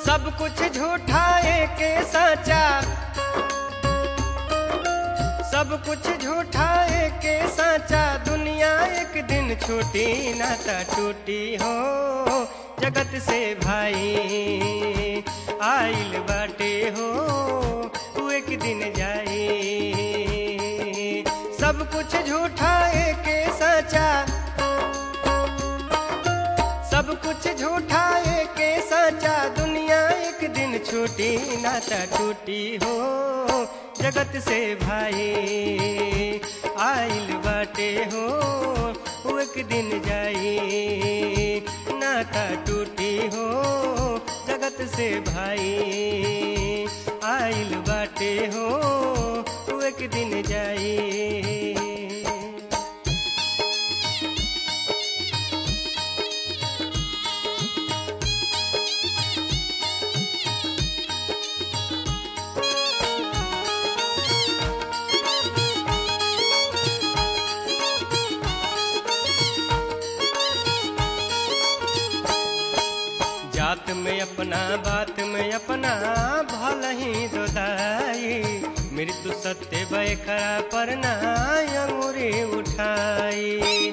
सब कुछ झूठा के सचा सब कुछ झूठा के सचा दुनिया एक दिन छूटी नाता टूटी हो जगत से भाई आइल बाटे हो तू एक दिन जाई सब कुछ झूठा के सचा सब कुछ झूठा के सचा दुनिया एक दिन छूटी नाता टूटी हो जगत से भाई आइल बाटे हो वो एक दिन जाई नाता टूटी हो जगत से भाई आइल बाटे हो वो एक दिन जाई जात में अपना बात में अपना भल ही दोदाई मृत्यु सत्य बैखरा पर ना अंगूरी उठाई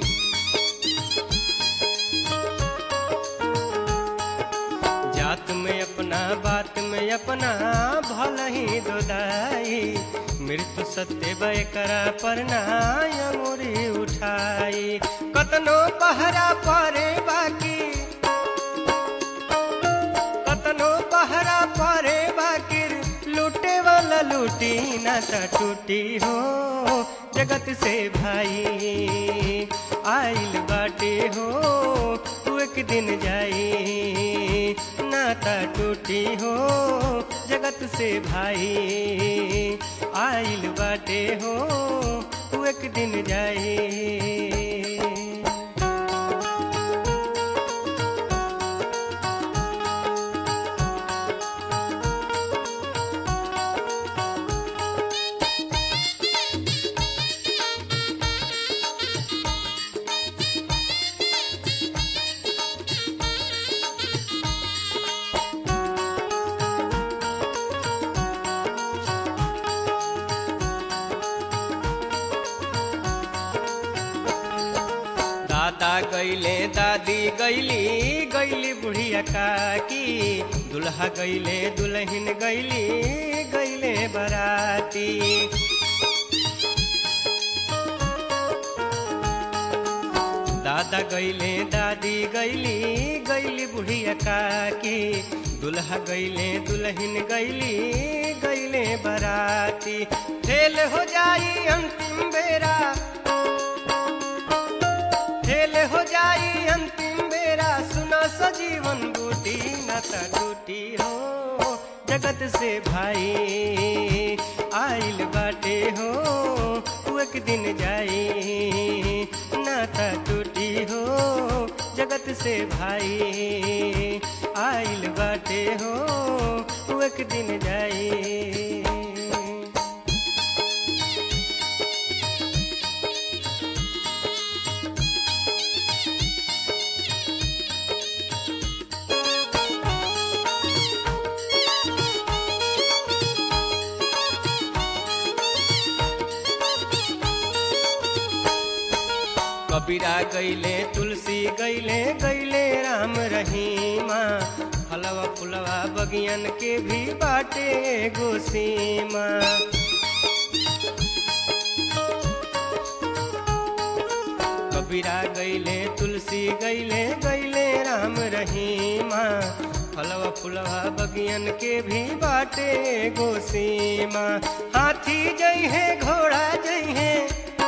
जात में अपना बात में अपना भल ही दोदाई मृत्यु सत्य बैकरा पर ना अंगूरी उठाई कतनो पहरा परे बाकी कतनो पहरा परे बाकिर लूटे वाला लूटी ना ता टूटी हो जगत से भाई आइल बाटे हो तू एक दिन जाई नाता टूटी हो जगत से भाई आइल बाटे हो तू एक दिन जाई दादा गैले दादी गैली गैली बुढ़िया काकी दुल्हा गैले दुल्हन गैली गैले बराती दादा गैले दादी गैली गैली बुढ़िया काकी दुल्हा गैले दुल्हन गैली गैले बराती फेल हो जाई अंतिम बेरा फेल हो जाई अंतिम बेरा सुना सजीवन बूटी नाता टूटी हो जगत से भाई आइल बाटे हो तू एक दिन जाई नाता टूटी हो जगत से भाई आइल बाटे हो तू एक दिन जाई कबीरा गैले तुलसी गैले गैले राम रहीमा फलवा फुलवा बगियन के भी बाटे गोसीमा कबीरा गैले तुलसी गैले गैले राम रहीमा फलवा फुलवा बगियन के भी बाटे गोसीमा हाथी जई है घोड़ा जई है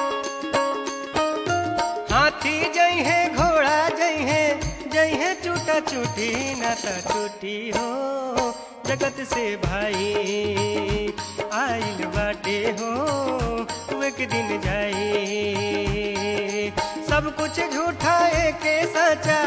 हाथी जई है घोड़ा जई है जई है चूटा चूटी नाता टूटी हो जगत से भाई आइल बाटे हो तू एक दिन जाई सब कुछ झूठा के सचा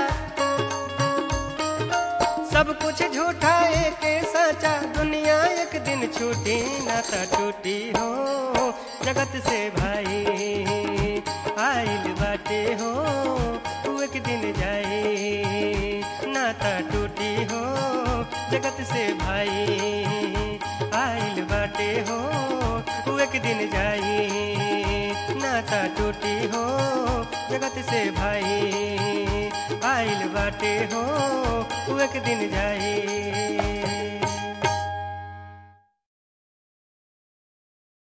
सब कुछ झूठा के सचा दुनिया एक दिन छूटी नाता टूटी हो जगत से भाई आइल बाटे हो तू एक दिन जाई नाता टूटी हो जगत जगत से भाई आइल बाटे हो उ एक दिन जाई नाता टूटी हो जगत से भाई आइल बाटे हो उ एक दिन जाई